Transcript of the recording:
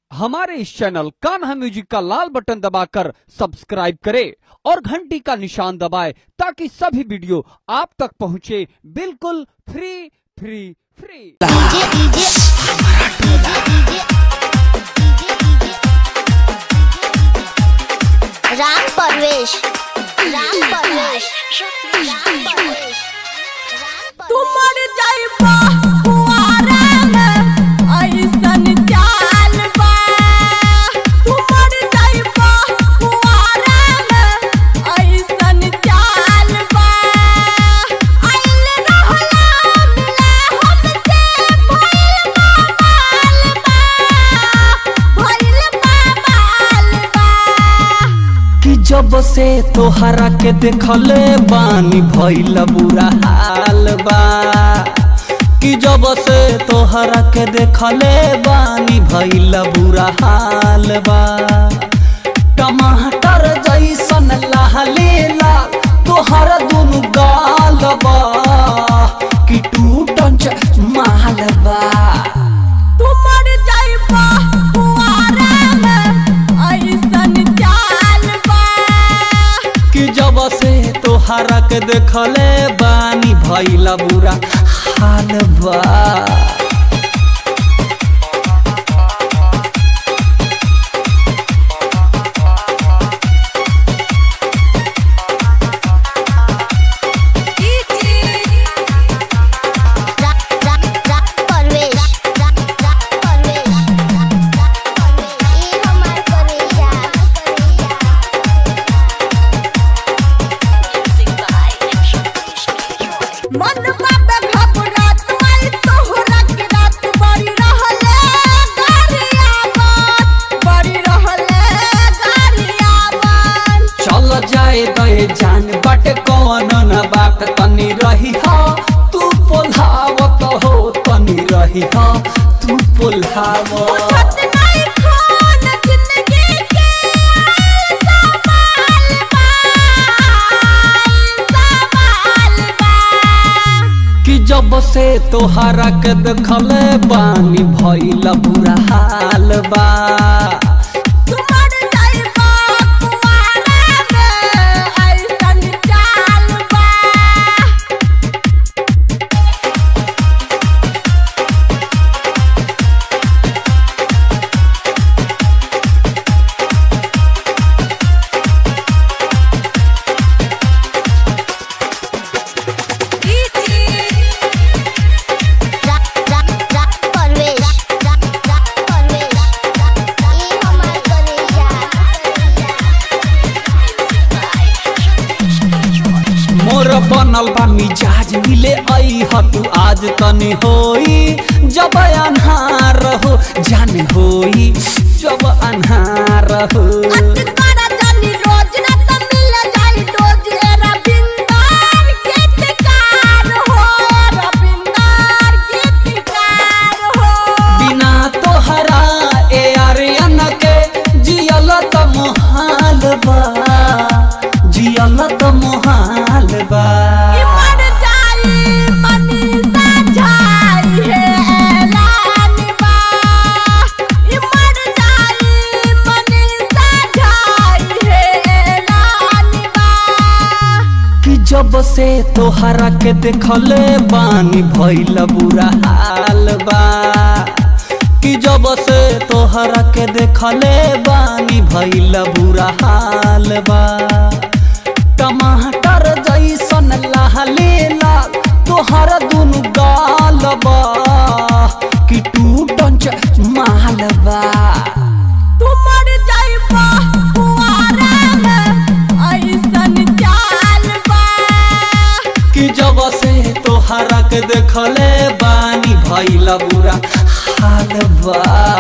हमारे इस channel Kanha music का लाल button दबाकर सब्सक्राइब करें और घंटी का निशान दबाएं ताकि सभी वीडियो आप तक पहुंचे बिल्कुल free free free DJ DJ Ram Parvesh Ram Parvesh Ram Parvesh तुमर जइबा हुआरा में ऐसन चाल बा तुमर जइबा हुआरा में ऐसन चाल बा आइल रहला मिला हमसे भइल बाबाल बा भइल बाबाल बा कि जब से तोहरा के देखले बानी भइल बुरा हाल बा कि जब से तोहरा के देखले बानी भइल बुरा हाल बा टमाटर जैसन लाले लाल तोहरा दुनु गाल बा कि टूटन च माल बा तुमर जइबा हुआरा में ऐसन चाल बा कि जब से तोहरा के देखले बानी भइला बुरा हाल बा राम राम राम परवेश राम राम परवेश राम राम परवेश ई हमार करेजा मन बाबे घबरात माई तोहरा के रात बड़ी रहले गारिया बात बड़ी रहले गारिया बात चल जाए दे जान बट कौन न बात तनी रही हा तू पोल्हावत हो तनी रही हा तू पोल्हावत छत नहीं खान जिंदगी के सवाल बा सवाल बा कि जब से तोहरा के देखले बानी भइला बुरा हाल बा तुमर जइबा कुआरा में ऐसन चाल बा राम राम राम परवेश राम राम परवेश ई हमार करेजा मोर बनल बा मिजाज मिले आई ह तू आज तनी होई जब अन्हार हो जान होई जब अन्हार हो अटकारा जानी रोज ना त मिल जाई डोज ए रविंदर गीतकार हो रविंदर गीतकार हो बिना तोहरा ए आर्यन के जियल त मोहाल बा जियल त मोहाल बा ई मर जाई मनीषा झाई है ऐलान बा ई मर जाई मनीषा झाई है ऐलान बा कि जब से तोहरा के देखले बानी भइल बुरा हाल बा कि जब से तोहरा के देखले बानी भइल बुरा हाल बा टमाटर जैसन लाले लाल तोहरा दुनु गाल बा कि टूटन च माल बा तुमर जइबा हुआरा में ऐसन चाल बा कि जब से तोहरा के देखले बानी भइल बुरा हाल बा